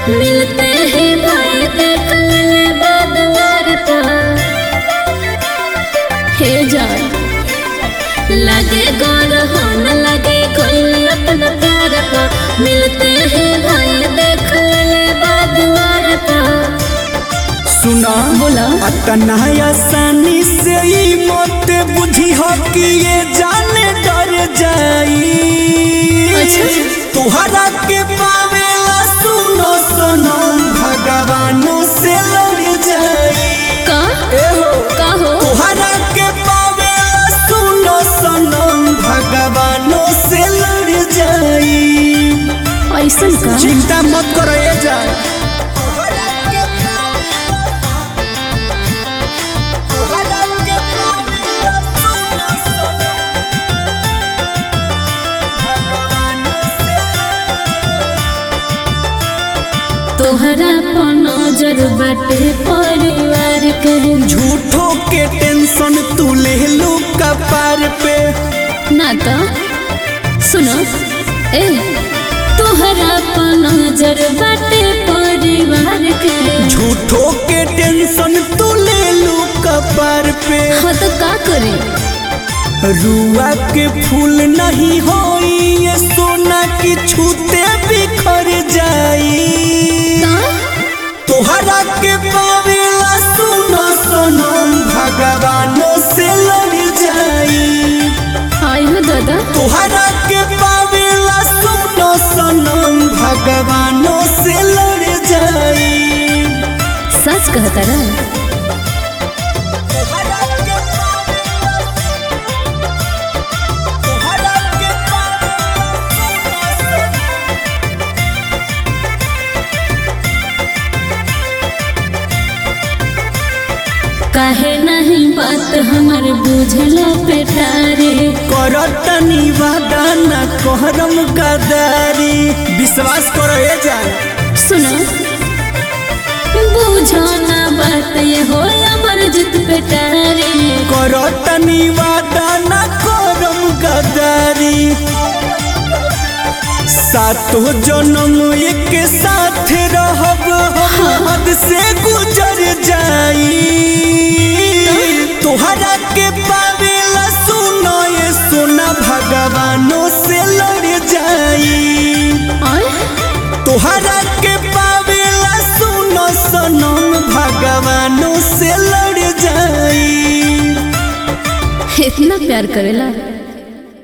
मिलते ही भाई देख ले बदवार का हे जान लगे गोर होन लगे कोई अपना प्यार का मिलते ही भाई देख ले बदवार का सुना बोला अतना आसानी से ही मत बुझी हो कि ये जाने डर जाई अच्छा। तुहरा के पावेला सुनो सुनो भगवानों से लड़ जाई का ए हो का हो तुहरा के पावेला सुनो सुनो भगवानों से लड़ जाई ऐसन का चिंता मत करो ये जाए तोहरा पर नजर बाटे परिवार के झूठो के टेंशन तू ले लो कपार पे ना तो सुनो ए तोहरा पर नजर बाटे परिवार के झूठो के टेंशन तू ले लो कपार पे हाँ तो का करे रुआ के फूल नहीं होई ये सोना की छूते बिखर जाई का तोहरा के पावेला सुनो सुनो भगवानों से लड़ जाई आई हो दादा तोहरा के पावेला सुनो सनम भगवानों से लड़ जाई सच कहता रा तोहरा के पावेला तोहरा के काहे नहीं बात हमर बुझलो पेटारे करतनी वादा न कहरम गदारी विश्वास करो ए जान सुनो बुझो ना बात ये हो अमर जित पेटारे करतनी वादा न करम गदारी सातो जन्म एक साथ रहब हम हद से गुजर जाई तोहरा के पावेला सुनो ये सोना भगवानों से लड़ जाई और तोहरा के पावेला सुनो सनम भगवानों से लड़ जाई इतना प्यार करेला